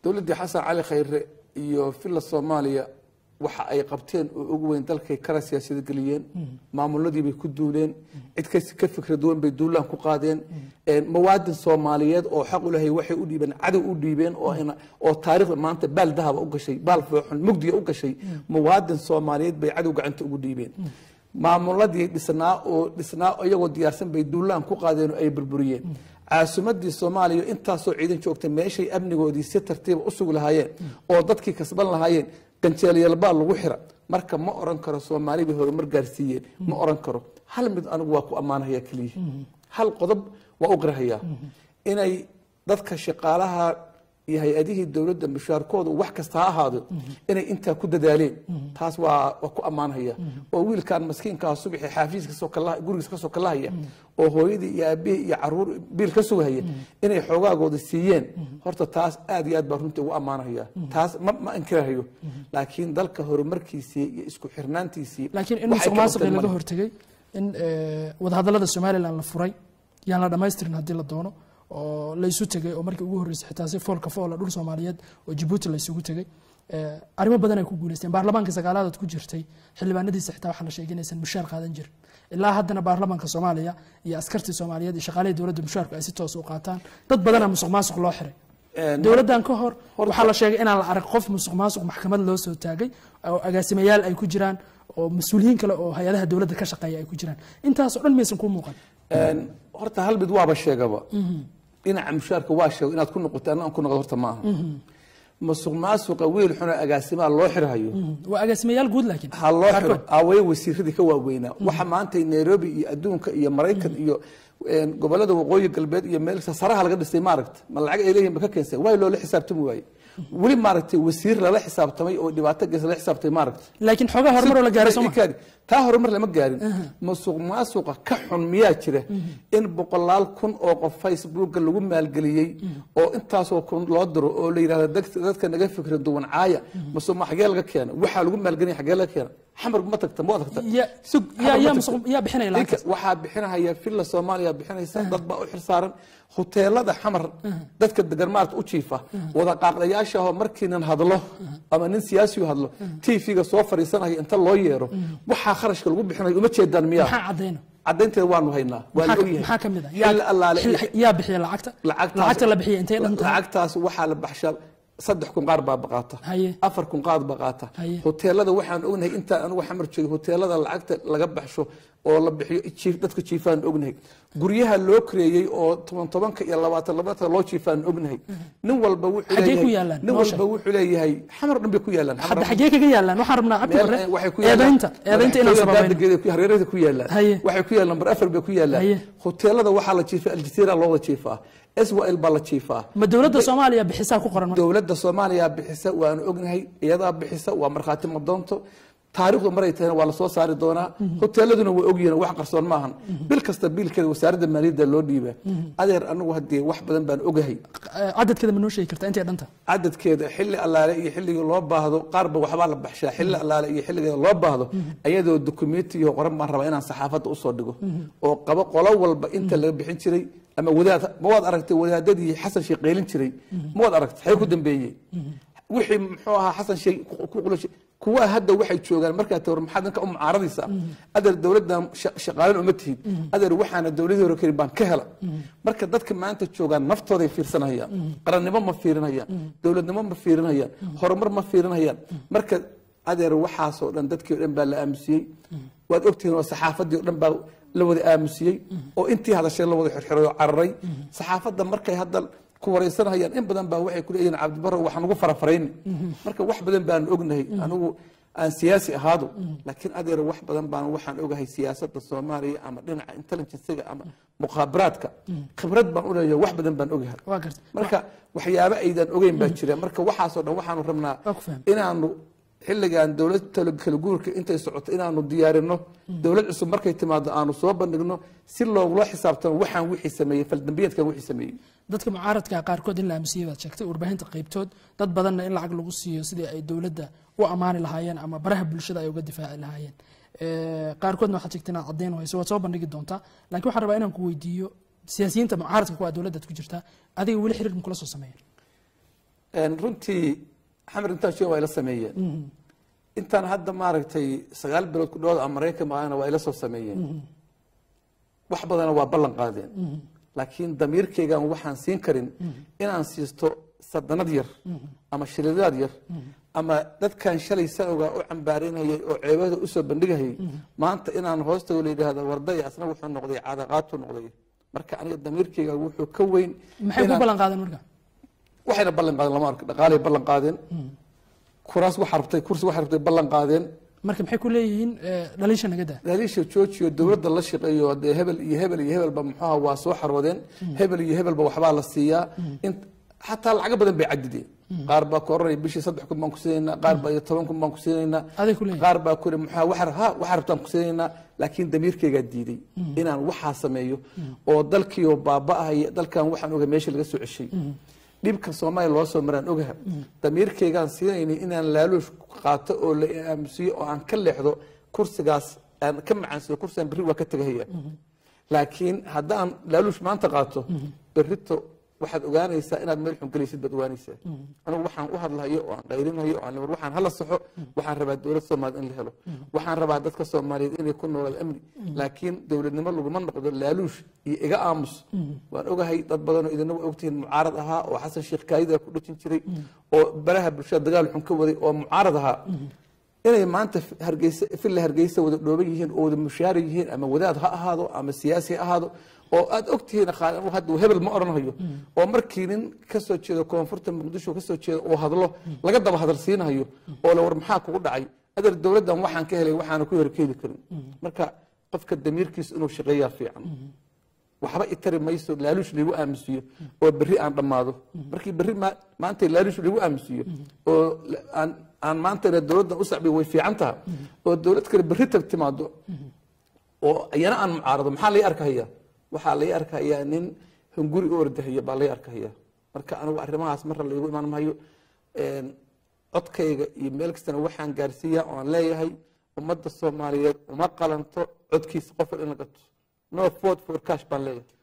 dowladdii xasan cali khayre iyo villa soomaaliya waxa ay qabteen oo ugu weyn dalkay kala siyaasada geliyeen maamuladii bay ku duuleen cid kas ka fikra duwan bay duulaan ku qaadeen mawaadin soomaaliyeed oo xaq u lahay waxay u dhiibeen cadow u dhiibeen oo ina- oo taariikhda maanta baal dahaba u gashay baal fooxun mugdiga u gashay mawaadin soomaaliyeed bay cadow gacanta ugu dhiibeen maamuladii dhisnaa oo dhisnaa iyagoo diyaarsan bay duulaan ku qaadeen oo ay burburiyeen caasimadii soomaaliya intaasoo ciidan joogta meeshay amnigoodii si tartiiba u sugi lahaayeen oo dadkii kasban lahaayeen ganjeelyalbaa lagu xira marka ma oran karo soomaali bay horumar gaarsiiyeen ma oran karo hal mid anigu waa ku ammaanahaya keliya hal qodob waa u qirhayaa inay dadka shaqaalaha iyo hay-adihii dowladda mushaarkooda wax kasta ha ahaado inay intaa ku dadaaleen taas waa waa ku ammaanhaya oo wiilkan maskiinkaa subaxi xaafiis kasoo kala gurigiis kasoo kalahaya oo hooyadii iyo aabihii iyo caruur biil ka sugahaya inay xoogaagooda siiyeen horta taas aad iyo aad baa runtii ugu ammaanhaya taas ma ma inkirahayo laakiin dalka horumarkiisii iyo isku xirnaantiisii laakiin in waxay musuq ka maasuqii qabteen laga male. hortegay in eh, wadahadallada somalilan la furay yaan la dhamaystirin haddii la doono oo la isu tegay oo markii ugu horreysay xitaa si foolka foola dhul soomaaliyeed oo jabuuti la isugu tegay Eh, arrimo badan ay ku guuleysteen baarlamaanka sagaalaad ku jirtay xildhibaanadiisa xitaa waxaa la sheegay inaysan mushaar qaadan jirin ilaa haddana baarlamaanka soomaaliya iyo askartii soomaaliyeed iyo shaqaalihii dowladda mushaarku ay si toos u qaataan dad badana musuq maasuq loo xiray Een, dowladdan ka hor waxaa la sheegay inaan la arag qof musuq maasuq maxkamad loo soo taagay oo agaasimayaal ay ku jiraan oo mas-uuliyiin kale oo hay-adaha dowladda ka shaqeeya ay ku jiraan intaasoo dhan maysan ku muuqan een, horta hal mid waaba sheegaba dhinaca mushaarka waa sheego inaad ku noqoto anna aan ku noqdo horta maaha masuq maasuqa wiil xuna agaasimaa loo xirhayo waa agaasimayaal guud laakiin ha loo xiro qaarkood. aawaye wasiiradii ka waaweynaa waxa maanta nairobi iyo adduunka iyo maraykan iyo een, gobolada waqooyi galbeed iyo meel saraha laga dhisay maaragta ma lacag ay leeyihin ba ka keensay waay loola xisaabtami waaye weli maaragtay wasiir lala xisaabtamay oo dhibaato gees lala xisaabtamay maaragta laakiin xoogaa horumar oo la gaaray sooma Ikaadi. taa horumar lama gaarin masuq maasuqa ka xun miyaa jira in boqolaal kun oo qof facebooka lagu maalgeliyey oo intaasoo kun loo diro oo la yidhahdo dadka dadka naga fikra duwan caaya masuq ma xagee laga keena waxaa lagu maalgelinaya xagee laga keena xamar ma tagta ma tagta Ya- Sug, yaa- xamar ma yaa tagta. musuq- yaa bixinaya Ninka lacagtaas? waxaa bixinahaya villa soomaaliya bixinaysa dad baa u xilsaaran huteelada xamar dadka degan maarata u jiifa wada qaaqdayaasha oo markii nin hadlo ama nin siyaasi u hadlo tv-ga soo fadhiisanaya inta loo yeero waxaa kharashka lagu bixinayo uma jeedaan miyaa maxaa cadayna cadaynteeda waanu haynaa waa la maxaa ogyahay maxaa ka mid ah xilli allaale iyo xil- yaa bixiya lacagta lacagtaas- lacagta la bixiya intay dhan tahay lacagtaas waxaa la baxshaa saddex kun qaar baa baqaata Haye. afar kun qaar baa qaata Haye. hoteelada waxaan ognahay intaan anigu xamar joogay hoteelada lacagta laga baxsho oo la bixiyo jiif dadka jiifaan ognahay guryaha loo kareeyey oo toban tobanka iyo labaatan labaatan loo jiifaan ognahay nin walba wuxuu Xaggee ku leeyahay yaalaan? nin Noo walba sheeg. wuxuu leeyahay xamar dhan bay ku yaalaan hadda xaggee kaga yaalaan waxaan rabnaa cabdi meel bare eh, waxay ku yaalaan eedaynta eedaynta inaan sababayno daadageeda ku hareerada ku yaalaan Haye. waxay ku yaalaan number afar bay ku yaalaan Haye. hoteelada waxaa la jiifaa aljasiira looda jiifaa swal baa la jiifaa ma dowladda soomaaliya bixisaa ku qoran marka? dowladda soomaaliya bixisa waanu ognahay iyadaa bixisa waa markhaati madoonto taariikhdu maray tahayna waa lasoo saari doonaa hoteeladuna waa ogyihiin wax qarsoon maahan bil kasta biilkeeda wasaaradda maaliyadda loo dhiibaa adeer anigu haddii wax badan baan ogahay Eh, cadadkeeda ma noo sheegi kartaa intay dhanta cadadkeeda xilli allaale iyo xilligii loo baahdo qaarba waxbaa la baxshaa xilli allaale iyo xilligeeda loo baahdo ayadoo dokumentiyo qoran baan rabaa inaan saxaafadda usoo dhigo oo qabo qolo walba inta laga bixin jiray ama wadaad ma waad aragtay wadaadadii xasan sheekh qeylin jiray ma waad aragtay xay ku dambeeyey wixii muxuu ahaa xasan sheekh ku- ku qulashay kuwa hadda waxay joogaan markaa tawar maxaad ninka u mucaaradaysaa adeer dowladdan sha- shaqaalin uma tihid adeer waxaana dowladii hore karin baan ka hela marka dadka maanta joogaan naftooday fiirsanayaan qarannimo ma fiirinayaan dowladnimo ma fiirinayaan horumar ma fiirinayaan marka adeer waxaasoo dhan dadkii o dhan baa la aamusiyey waad ogtihiin oo saxaafadii o dhan baa la wada aamusiyey oo intii hadashay la wada xirxiray oo cararay saxaafadda markay hadda ku wareysanayaan in badan baa waxay ku leeyihiin cabdibaro waxaan ugu farafarayni marka wax badan baan ognahay anigu aan siyaasi ahaado laakiin adeer wax badan baan waxaan ogahay siyaasadda soomaaliya ama dhinaca intelligencega ama muqaabaraadka khibrad baan uleeyahay wax badan baan ogahay waa garta marka waxyaabo aydan ogeyn baa jira marka waxaasoo dhan waxaanu rabnaa Waa ku fahmay. inaanu xilligan dowlad talo- kala guurka intay socoto inaanu diyaarino dowlad cusub markay timaado aanu soo bandhigno si loogula xisaabtamo waxaan wixii sameeyey faldambiyeedkan wixii sameeyey dadka mucaaradka qaarkood in la aamusiyey baad sheegtay warbaahinta qaybtood dad badanna in lacag lagu siiyo sidii ay dowladda u ammaani lahaayeen ama baraha bulshada ay uga difaaci lahaayeen Eh, qaarkoodna waxaad sheegtay inaad caddayn hayso waad soo bandhigi doontaa laakiin waxaan rabaa inaan ku weydiiyo siyaasiyiinta mucaaradka kuwa dowladdaad ku jirtaa adiga weli xiriir makula soo sameeyeen Een, runtii xamar intaan sheeg waa ila sameeyeen intaan hadda maaragtay sagaal bilood ku dhawaad aan maraykan maahana waa ila soo sameeyeen wax badana waa ballan qaadeen laakiin damiirkaygan waxaan siin karin inaan siisto sadanad yar ama shilidaad yar ama dadkan shalay sanogaa u cambaarinayay oo ceebada usoo bandhigahayay maanta inaan hoostago la yidhaahdo warday asna wuxuu noqday cadaqaatu noqday marka aniga damiirkayga wuxuu ka weyn maxay ku inaan- ballan qaadeen marka waxayna ballan qaadeen lama arko dhaqaalay ballan qaadeen kuraas waxaa rabtay kursi waxaa rabtay ballan qaadeen marka maxay ku leeyihiin eh, dhaliisha naga daa haliisha joojiyo dowladda la shaqeeyo dee hebel iyo hebel iyo hebelba muxuuha waa soo xarwadeen hebel iyo hebelba waxbaa la siiyaa in xataa lacago badan bay cadideen qaar baa ku oranaya bishii saddex kun baan ku siinaynaa qaar baa iyo toban kun baan ku siinaynaa aday ku leeyihin qaar baa kuri muxuuha waxa ha waxaa rabtaan ku siinaynaa laakiin damiirkaygaa diiday inaan waxaa sameeyo oo dalkiioo baaba'ahaya dalkan waxaan oga meesha laga soo ceshay dhibka soomaaliya loo soo maraan ogaha damiirkaygaan siinaynin inaan laaluush qaato oo la aamusiyo oo aan ka leexdo kursigaas aan ka macaansado kursigaan berri waa ka tegahaya laakiin haddaan laaluush maanta qaato berrito waxaad ogaanaysaa inaad meel xun gelaysid baad ogaanaysaa anigu waxaan u hadlahayo oo aan qayrinayo oo aan war waxaan hala saxo waxaan rabaa dowlad soomaaliyeed in la helo waxaan rabaa dadka soomaaliyeed inay ku noolaad amni laakiin dowladnimo laguma noqdo laaluush iyo iga aamus waan ogahay dad badanoo idina waa ogtihiin mucaarad ahaa oo xasan sheekh kaayida ku dhajin jiray oo baraha bulshada dagaal xun ka waday oo mucaarad ahaa inay maanta hargeysa filla hargeysa wada dhooban yihiin oo wada mushaari yihiin ama wadaad ha ahaado ama siyaasi ha ahaado oo aad ogtihiin qaal- hadda hebel ma odhanayo oo markii nin ka soo jeedo koonfurta muqdisho ka soo jeedo oo hadlo laga daba hadal siinayo oo la war maxaa kugu dhacay adeer dowladdan waxaan ka helay waxaana ku horkeedi karin marka qofka damiirkiisa inuu shaqeeyaa fiican waxba itari mayso laaluush lagu aamusiyo oo berri aan dhammaado markii berri ma- maanta laaluush lagu aamusiyo oo la- aan aan maantana dowladda u sacbiyo way fiican taha oo dowlad kale berri tag timaado oo iyana aan mucaarado maxaa lay arkahaya waxaa lay arkahayaa nin hunguri u ordahaya baa lay arkahaya marka anigu arrimahaas marra laygu imaan mahayo Een, codkayga iyo meel kastana waxaan gaarsiiyaa oo aan leeyahay ummadda soomaaliyeed uma qalanto codkiisa qof in la gato no vote for cash baan leeyahay